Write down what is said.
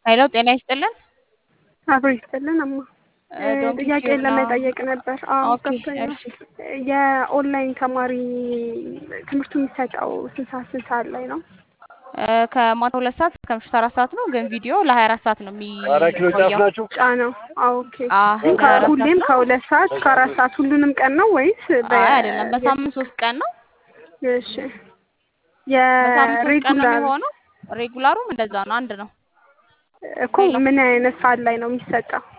ሄሎ ጤና ይስጥልን። አብሮ ይስጥልን እማ ዶንኪ ጥያቄ ቲዩብ ነው። ለመጠየቅ ነበር። አዎ ኦኬ ገብቶኛል። እሺ። የኦንላይን ተማሪ ትምህርቱ የሚሰጠው ስንት ሰዓት ስንት ሰዓት ላይ ነው? እ ከማታ ሁለት ሰዓት እስከ ምሽቱ አራት ሰዓት ነው፣ ግን ቪዲዮ ለሀያ አራት ሰዓት ነው አራት ኪሎ ጫፍ የሚቆየው። ናችሁ? ጫነው። አዎ ኦኬ። አዎ ግን ለሀያ አራት ከሁሌም ሰዓት ነው። ከሁለት ሰዓት እስከ አራት ሰዓት ሁሉንም ቀን ነው ወይስ አይ አይደለም፣ በሳምንት ሶስት ቀን ነው። እሺ በሳምንት ሶስት ቀን ነው የሬጉላር የሚሆነው። ሬጉላሩም እንደዛ ነው፣ አንድ ነው። እኮ ምን አይነት ሰዓት ላይ ነው የሚሰጠው?